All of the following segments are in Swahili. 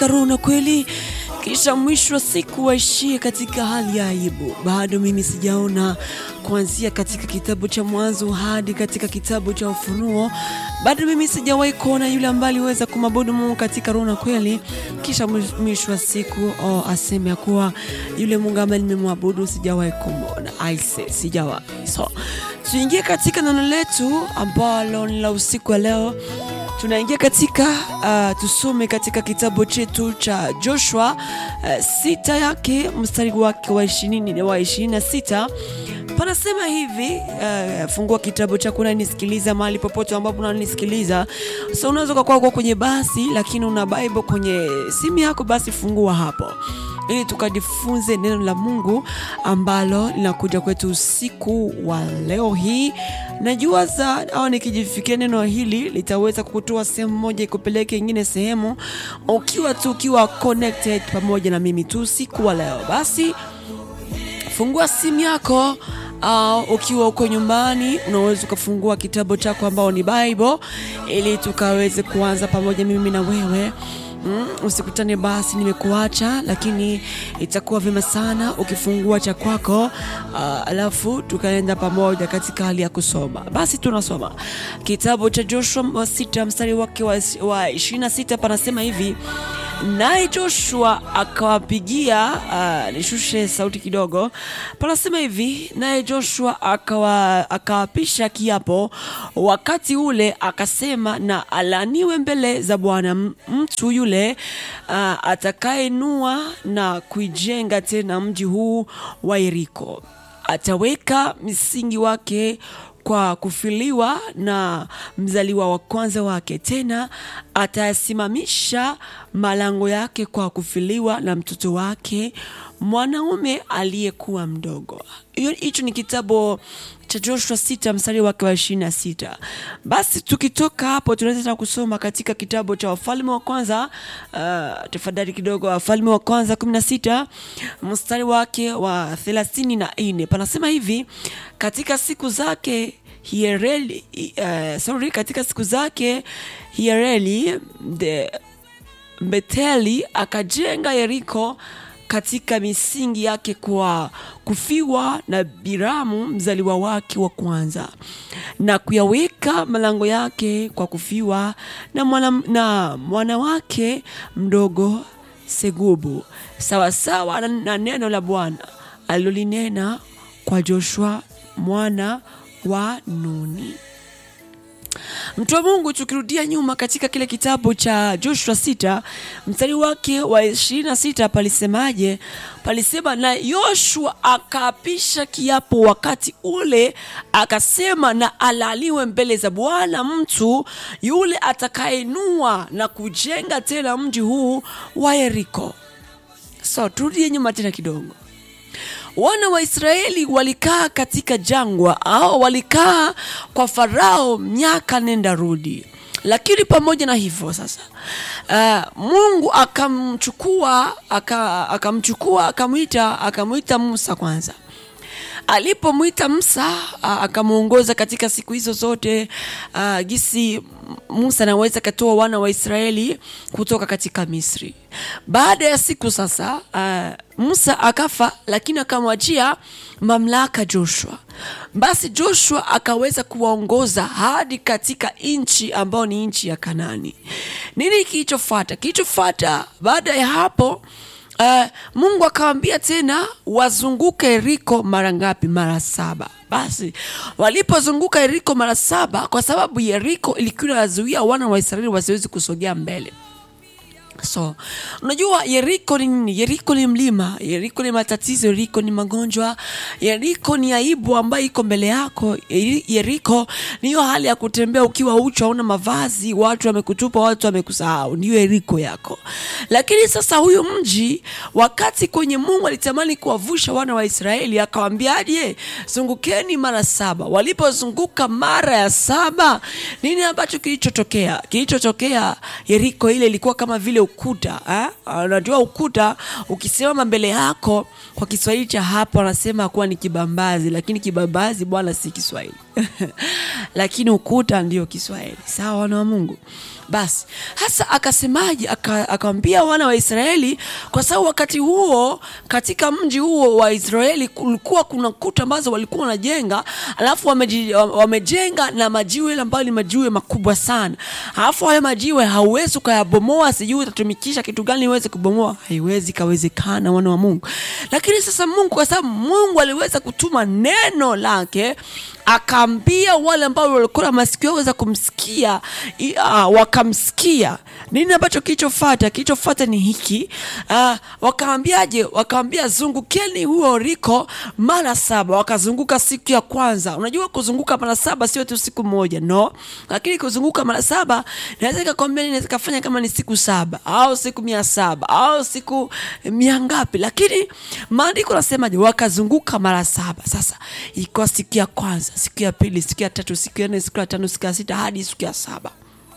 Karuna kweli, kisha mwisho wa siku waishie katika hali ya aibu. Bado mimi sijaona kuanzia katika kitabu cha Mwanzo hadi katika kitabu cha Ufunuo, bado mimi sijawahi kuona yule ambaye aliweza kumwabudu Mungu katika roho na kweli, kisha mwisho wa siku oh, aseme ya kuwa yule Mungu ambaye nimemwabudu sijawahi kumwona. Aise, sijawahi. So tuingie katika neno letu ambalo ni la usiku wa leo tunaingia katika uh, tusome katika kitabu chetu cha Joshua uh, sita yake mstari wake wa ishirini wa ishirini na sita panasema hivi uh, fungua kitabu chako unanisikiliza mahali popote ambapo unanisikiliza. So unaweza ukakuwa uko kwenye basi, lakini una Bible kwenye simu yako, basi fungua hapo ili tukajifunze neno la Mungu ambalo linakuja kwetu usiku wa leo hii. Najua za au nikijifikia neno hili litaweza kukutoa sehemu moja ikupeleke ingine sehemu, ukiwa tu ukiwa connected pamoja na mimi tu usiku wa leo. Basi fungua simu yako au ukiwa uko nyumbani unaweza ukafungua kitabu chako ambao ni Bible ili tukaweze kuanza pamoja mimi na wewe. Mm, usikutane basi nimekuacha, lakini itakuwa vyema sana ukifungua cha kwako, uh, alafu tukaenda pamoja katika hali ya kusoma. Basi tunasoma kitabu cha Joshua sita mstari wake wa ishirini na sita panasema hivi Naye Joshua akawapigia, uh, nishushe sauti kidogo. Panasema hivi, naye Joshua akawa, akawapisha kiapo wakati ule, akasema, na alaniwe mbele za Bwana mtu yule uh, atakayeinua na kuijenga tena mji huu wa Yeriko, ataweka msingi wake kwa kufiliwa na mzaliwa wa kwanza wake, tena atayasimamisha malango yake kwa kufiliwa na mtoto wake mwanaume aliyekuwa mdogo. Hicho ni kitabu cha Joshua sita mstari wake wa ishirini na sita. Basi tukitoka hapo tunaweza kusoma katika kitabu cha Wafalme wa kwanza uh, tafadhali kidogo, Wafalme wa kwanza kumi na sita mstari wake wa thelathini na nne panasema hivi katika siku zake Hiareli, uh, sorry, katika siku zake Hiareli the Beteli akajenga Yeriko katika misingi yake kwa kufiwa na Biramu mzaliwa wake wa kwanza, na kuyaweka malango yake kwa kufiwa na mwana, na mwana wake mdogo Segubu, sawasawa na, na neno la Bwana alilolinena kwa Joshua mwana wa Nuni. Mtu wa Mungu, tukirudia nyuma katika kile kitabu cha Joshua sita mstari wake wa ishirini na sita palisemaje? Palisema, na Yoshua akaapisha kiapo wakati ule, akasema, na alaliwe mbele za Bwana mtu yule atakayeinua na kujenga tena mji huu wa Yeriko. So turudie nyuma tena kidogo. Wana wa Israeli walikaa katika jangwa au walikaa kwa Farao miaka nenda rudi, lakini pamoja na hivyo sasa, uh, Mungu akamchukua akamchukua akamwita akamwita Musa kwanza alipomwita Musa akamwongoza katika siku hizo zote uh, gisi Musa anaweza katoa wana wa Israeli kutoka katika Misri. Baada ya siku sasa, uh, Musa akafa, lakini akamwachia mamlaka Joshua. Basi Joshua akaweza kuwaongoza hadi katika nchi ambayo ni nchi ya Kanani. Nini kilichofuata? Kilichofuata baada ya hapo Uh, Mungu akawambia tena wazunguke Yeriko mara ngapi? Mara saba. Basi walipozunguka Yeriko mara saba, kwa sababu Yeriko ilikuwa inazuia wana wa Israeli wasiwezi kusogea mbele. So unajua Yeriko ni nini? Yeriko ni mlima, Yeriko ni matatizo, Yeriko ni magonjwa, Yeriko ni aibu ambayo iko mbele yako. Yeriko ni hiyo hali ya kutembea ukiwa uchi, hauna mavazi, watu wamekutupa, watu wamekusahau, ndiyo Yeriko yako. Lakini sasa huyu mji, wakati kwenye Mungu alitamani kuwavusha wana wa Israeli, akawaambiaje? Zungukeni mara saba. Walipozunguka mara ya saba, nini ambacho kilichotokea? Kilichotokea, Yeriko ile ilikuwa kama vile ukuta unajua, ukuta ukisimama mbele yako, kwa Kiswahili cha hapo wanasema kuwa ni kibambazi, lakini kibambazi bwana si Kiswahili. lakini ukuta ndio Kiswahili. Sawa, wana wa Mungu. Basi hasa akasemaje? Aka- Akawambia wana wa Israeli, kwa sababu wakati huo katika mji huo wa Israeli kulikuwa kuna kuta ambazo walikuwa wanajenga, alafu wameji- wamejenga na majiwe yale ambayo ni majiwe makubwa sana, alafu hayo majiwe hauwezi ukayabomoa, sijui utatumikisha kitu gani iweze kubomoa, haiwezi kawezekana, wana wa Mungu. Lakini sasa Mungu, kwa sababu Mungu aliweza kutuma neno lake akaambia wale ambao walikuwa na masikio waweza kumsikia i- ah, wakamsikia. Nini ambacho kilichofuata? Kilichofuata ni hiki uh, wakaambiaje? Wakaambia zungukeni huo riko mara saba. Wakazunguka siku ya kwanza. Unajua kuzunguka mara saba sio tu siku moja, no, lakini kuzunguka mara saba naweza ikakwambia, naweza ikafanya kama ni siku saba au siku mia saba au siku mia ngapi, lakini maandiko nasemaje? Wakazunguka mara saba. Sasa ilikuwa siku ya kwanza, siku ya pili, siku ya tatu, siku ya nne, siku ya tano, siku ya sita hadi siku ya saba.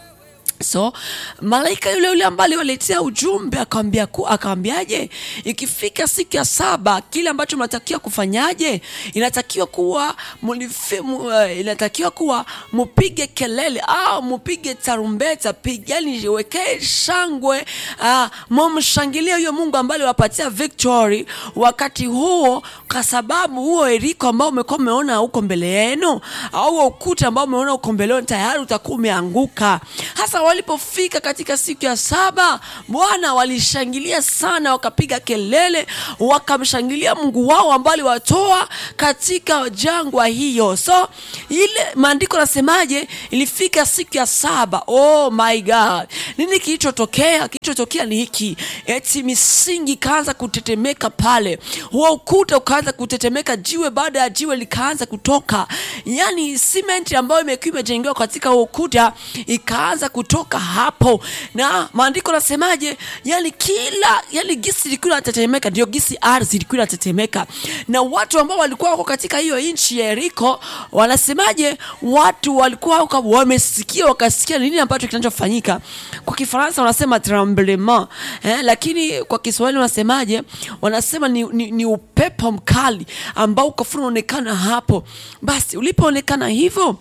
So malaika yule yule ambaye aliwaletea ujumbe akawambia ku akawambiaje, ikifika siku ya saba kile ambacho mnatakiwa kufanyaje? Inatakiwa kuwa mulife, mu, uh, inatakiwa kuwa mupige kelele au mupige tarumbeta, pigani, wekee shangwe, uh, mumshangilie huyo Mungu ambaye aliwapatia victory wakati huo, kwa sababu huo Yeriko ambao umekuwa umeona huko mbele yenu au huo ukuta ambao umeona huko mbele yenu tayari utakuwa umeanguka. Hasa walipofika katika siku ya saba, Bwana walishangilia sana, wakapiga kelele, wakamshangilia Mungu wao ambaye aliwatoa katika jangwa hiyo. So ile maandiko nasemaje? Ilifika siku ya saba. Oh my God, nini kilichotokea? Kilichotokea ni hiki, eti misingi ikaanza kutetemeka pale, huo ukuta ukaanza kutetemeka, jiwe baada ya jiwe likaanza kutoka, yani simenti ambayo imekuwa imejengewa katika huo ukuta ikaanza kutoka hapo, na maandiko nasemaje? Yani kila yani gisi ilikuwa inatetemeka, ndio gisi ardhi ilikuwa inatetemeka, na watu ambao walikuwa wako katika hiyo nchi ya Yeriko wanasemaje? Watu walikuwa wako wamesikia, wakasikia nini ambacho kinachofanyika. Kwa Kifaransa wanasema tremblement eh, lakini kwa Kiswahili wanasemaje? Wanasema ni, ni, ni upepo mkali ambao ukafuna unaonekana hapo. Basi ulipoonekana hivyo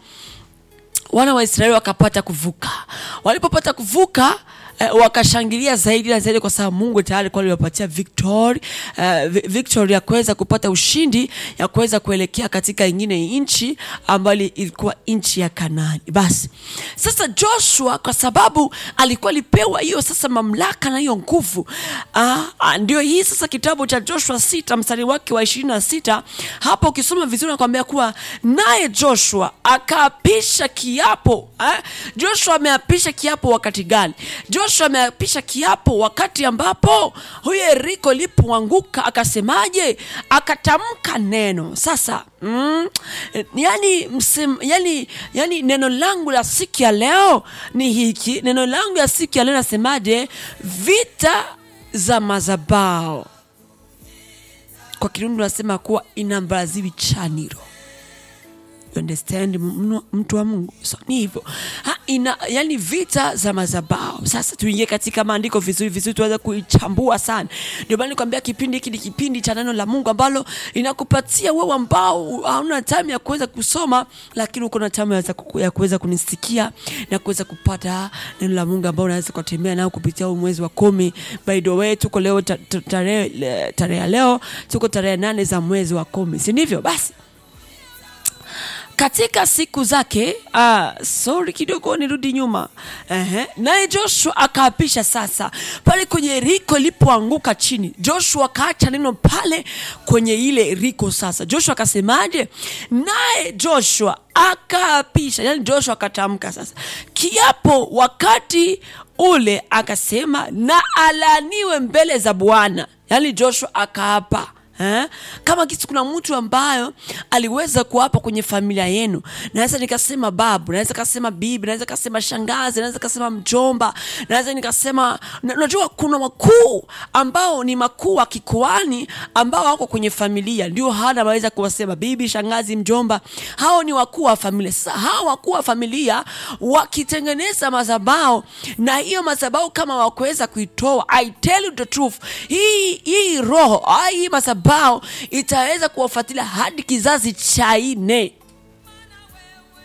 wana wa Israeli wakapata kuvuka. Walipopata kuvuka eh, wakashangilia zaidi na zaidi, kwa sababu Mungu tayari alikuwa aliwapatia victory, eh, vi- victory ya kuweza kupata ushindi ya kuweza kuelekea katika ingine nchi ambayo ilikuwa nchi ya Kanaani. Basi sasa Joshua kwa sababu alikuwa alipewa hiyo sasa mamlaka na hiyo nguvu ah, ah, ndio hii sasa kitabu cha Joshua sita mstari wake wa ishirini na sita hapo ukisoma vizuri nakwambia kuwa naye Joshua akaapisha kiapo eh? Joshua ameapisha kiapo wakati gani? Joshua ameapisha kiapo wakati ambapo huyo Yeriko ilipoanguka, akasemaje? Akatamka neno sasa mm, yani, msem, yani, yani neno langu la siku ya leo ni hiki. Neno langu la siku ya leo nasemaje? Vita za mazabao kwa Kirundi unasema kuwa inambaziwi chaniro You understand mnu- mtu wa Mungu so, ni hivyo Ha, ina, yani vita za mazabao. Sasa tuingie katika maandiko vizuri vizuri, tuweze kuichambua sana. Ndio maana nikwambia kipindi hiki ni kipindi cha neno la Mungu ambalo inakupatia wewe ambao hauna time ya kuweza kusoma, lakini uko na time ya ku- ya kuweza kunisikia na kuweza kupata neno la Mungu ambao unaweza kutembea nao kupitia huu mwezi wa kumi. By the way, tuko leo ta- ta- tarehe le- tarehe ya leo tuko tarehe nane za mwezi wa kumi, si ndivyo? Basi katika siku zake ah, sorry kidogo nirudi nyuma Ehe. naye joshua akaapisha sasa pale kwenye riko ilipoanguka chini joshua akaacha neno pale kwenye ile riko sasa joshua akasemaje naye joshua akaapisha yani joshua akatamka sasa kiapo wakati ule akasema na alaaniwe mbele za bwana yani joshua akaapa Eh? Kama kisi kuna mtu ambayo aliweza kuapa kwenye familia yenu, naweza nikasema babu, naweza kasema bibi, naweza kasema shangazi, naweza kasema mjomba, naweza nikasema na- unajua, kuna wakuu ambao ni makuu wa kikoani ambao wako kwenye familia, ndio hana anaweza kuwasema bibi, shangazi, mjomba. Hao ni wakuu wa familia. Sasa hao wakuu wa familia wakitengeneza madhabahu, na hiyo madhabahu kama wakuweza kuitoa, I tell you the truth, hii hii roho ah, hii madhabahu itaweza kuwafuatilia hadi kizazi cha nne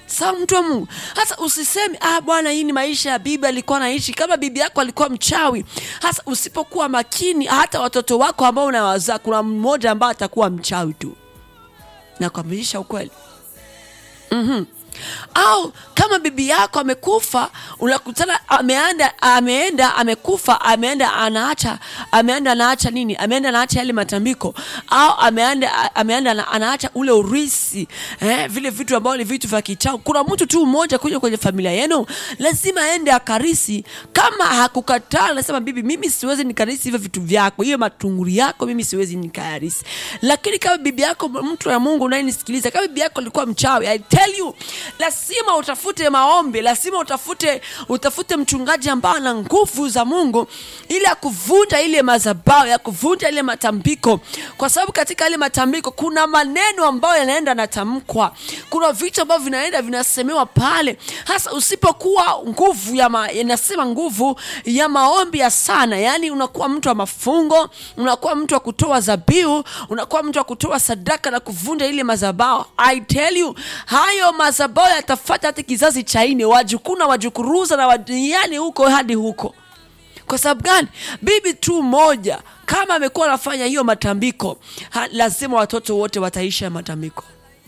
sawa mtu wa mungu hasa usisemi ah bwana hii ni maisha ya bibi alikuwa anaishi kama bibi yako alikuwa mchawi hasa usipokuwa makini hata watoto wako ambao unawazaa kuna mmoja ambaye atakuwa mchawi tu nakwamilisha ukweli mm-hmm. au kama bibi yako amekufa unakutana ameenda ameenda amekufa ameenda anaacha ameenda anaacha nini ameenda anaacha yale matambiko au ameenda ameenda ana- anaacha ule urisi eh, vile vitu ambavyo ni vitu vya kichao kuna mtu tu mmoja kuja kwenye familia yenu lazima aende akarisi kama hakukataa nasema bibi mimi siwezi nikarisi hivyo vitu vyako hiyo matunguri yako mimi siwezi nikayarisi lakini kama bibi yako mtu wa mungu unayenisikiliza kama bibi yako alikuwa mchawi I tell you lazima utafute maombi lazima utafute utafute mchungaji ambaye ana nguvu za mungu ili ya kuvunja ile mazabao ya kuvunja ile matambiko kwa sababu katika ile matambiko kuna maneno ambayo yanaenda natamkwa kuna vitu ambavyo vinaenda vinasemewa pale hasa usipokuwa nguvu ya ma, inasema nguvu ya maombi ya sana yaani unakuwa mtu wa mafungo unakuwa mtu wa kutoa zabiu unakuwa mtu wa kutoa sadaka na kuvunja ile mazabao i tell you hayo mazabao yatafata hata kizazi cha nne wajukuu na wajukuruza na wadiani huko hadi huko kwa sababu gani bibi tu moja kama amekuwa anafanya hiyo matambiko ha, lazima watoto wote wataisha ya matambiko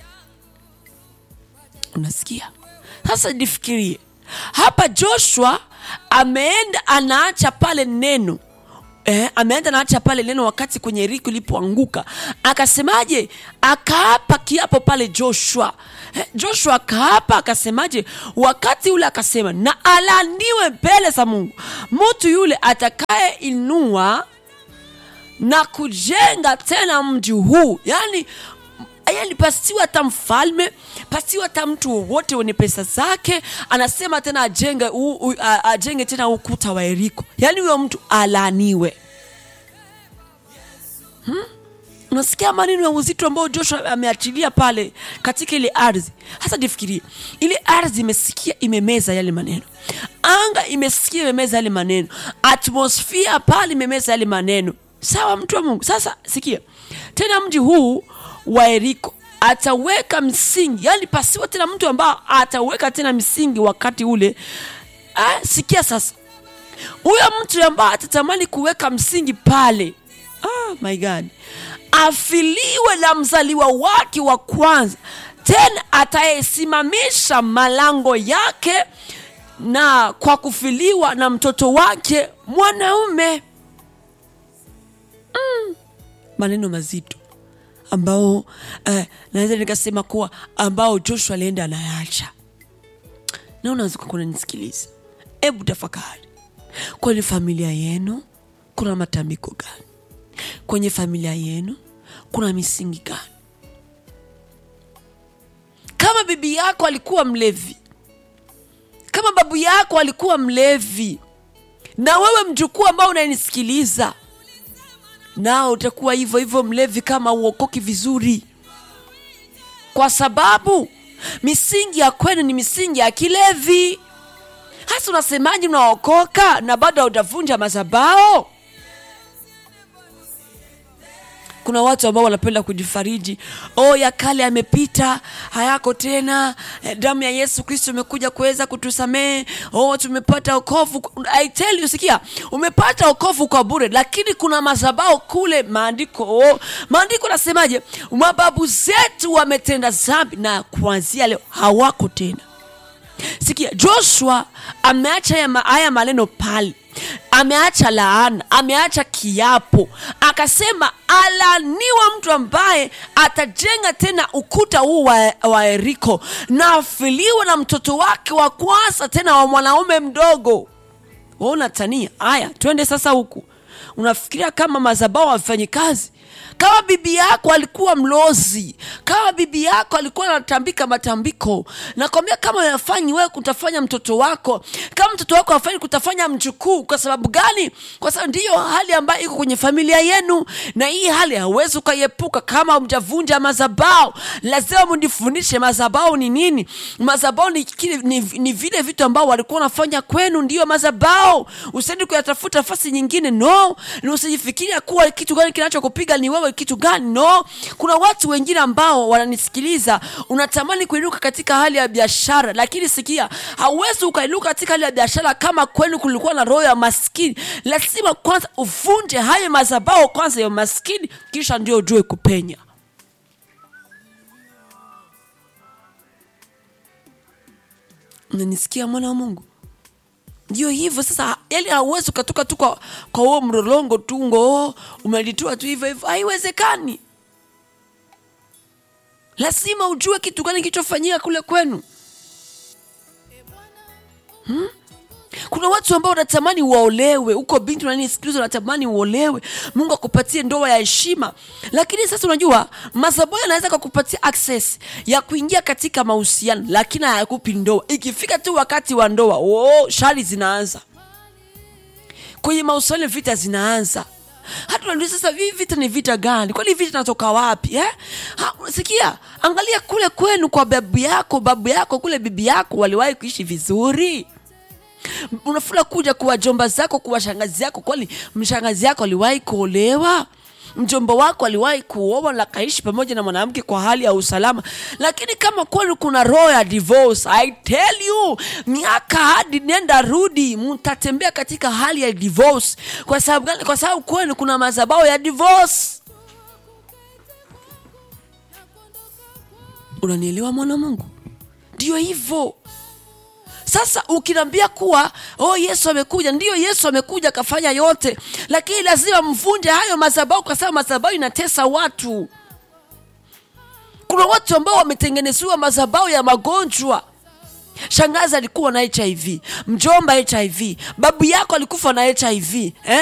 unasikia sasa nifikirie hapa joshua ameenda anaacha pale neno Eh, ameenda anaacha pale neno wakati kwenye riko ilipoanguka akasemaje akaapa kiapo pale joshua eh, joshua akaapa akasemaje wakati ule akasema na alaniwe mbele za mungu mtu yule atakayeinua na kujenga tena mji huu yani yani pasiwa hata mfalme pasiwa hata mtu wowote wenye pesa zake anasema tena ajenge, u, u, a, ajenge tena ukuta wa eriko yaani huyo mtu alaaniwe hmm? unasikia maneno ya uzito ambao joshua ameachilia pale katika ile ardhi hasa nifikirie ile ardhi imesikia imemeza yale maneno anga imesikia imemeza yale maneno atmosfia pale imemeza yale maneno sawa mtu wa mungu sasa sikia tena mji huu wa eriko ataweka msingi yani pasiwa tena mtu ambao ataweka tena msingi wakati ule ah, sikia sasa huyo mtu ambaye atatamani kuweka msingi pale ah, my god afiliwe na mzaliwa wake wa kwanza tena atayesimamisha malango yake na kwa kufiliwa na mtoto wake mwanaume mm. maneno mazito ambao eh, naweza nikasema kuwa ambao joshua alienda anayaacha naona kuna nisikiliza hebu tafakari kwenye familia yenu kuna matambiko gani kwenye familia yenu kuna misingi gani kama bibi yako alikuwa mlevi kama babu yako alikuwa mlevi na wewe mjukuu ambao unanisikiliza nao utakuwa hivyo hivyo mlevi kama uokoki vizuri kwa sababu misingi ya kwenu ni misingi ya kilevi hasa unasemaji unaokoka na bado haujavunja mazabao kuna watu ambao wanapenda kujifariji oh ya kale yamepita hayako tena eh, damu ya yesu kristo imekuja kuweza kutusamehe oh tumepata okovu I tell you sikia umepata okovu kwa bure lakini kuna mazabao kule maandiko oh, maandiko nasemaje mababu zetu wametenda zambi na kuanzia leo hawako tena sikia joshua ameacha haya ma- haya maneno pale ameacha laana ameacha kiapo akasema alaniwa mtu ambaye atajenga tena ukuta huu wa, wa eriko na afiliwa na mtoto wake wa kwanza tena wa mwanaume mdogo waona tania haya twende sasa huku unafikiria kama mazabao hafanyi kazi kama bibi yako alikuwa mlozi kama bibi yako alikuwa anatambika matambiko nakwambia kama yafanyi wewe kutafanya mtoto wako kama mtoto wako afanyi kutafanya mjukuu kwa sababu gani kwa sababu ndiyo hali ambayo iko kwenye familia yenu na hii hali hauwezi ukaiepuka kama mjavunja mazabao lazima mjifundishe mazabao ni nini mazabao ni, kile- ni, ni vile vitu ambao walikuwa wanafanya kwenu ndiyo mazabao usendi kuyatafuta nafasi nyingine no no na usijifikiria kuwa kitu gani kinachokupiga ni wewe kitu gani no kuna watu wengine ambao wananisikiliza unatamani kuinuka katika hali ya biashara lakini sikia hauwezi ukainuka katika hali ya biashara kama kwenu kulikuwa na roho ya maskini lazima kwanza uvunje hayo mazabao kwanza ya maskini kisha ndio ujue kupenya unanisikia mwana wa mungu ndio hivyo sasa yani hauwezi ukatoka tu kwa kwa huo mlolongo tu ngo umelitua tu hivyo hivyo haiwezekani lazima ujue kitu gani kilichofanyika kule kwenu hmm? kuna watu ambao wanatamani waolewe huko binti unanisikiliza unatamani uolewe mungu akupatie ndoa ya heshima lakini sasa unajua masaboyo anaweza kakupatia access ya kuingia katika mahusiano lakini hayakupi ndoa ikifika tu wakati wa ndoa oh, shari zinaanza kwenye mahusiano vita zinaanza hata unauliza sasa hivi vita ni vita gani kwani vita natoka wapi eh? ha, sikia angalia kule kwenu kwa babu yako babu yako kule bibi yako waliwahi kuishi vizuri unafula kuja kuwa jomba zako kuwa shangazi yako kwani mshangazi yako aliwahi kuolewa mjomba wako aliwahi kuoa na kaishi pamoja na mwanamke kwa hali ya usalama lakini kama kwenu kuna roho ya divorce i tell you miaka hadi nenda rudi mtatembea katika hali ya divorce kwa sababu gani kwa sababu kwenu kuna mazabao ya divorce unanielewa mwana mungu ndio hivyo sasa ukiniambia kuwa oh yesu amekuja ndiyo yesu amekuja akafanya yote lakini lazima mvunje hayo madhabahu kwa sababu madhabahu inatesa watu kuna watu ambao wametengenezewa madhabahu ya magonjwa shangazi alikuwa na hiv mjomba hiv babu yako alikufa na hiv eh?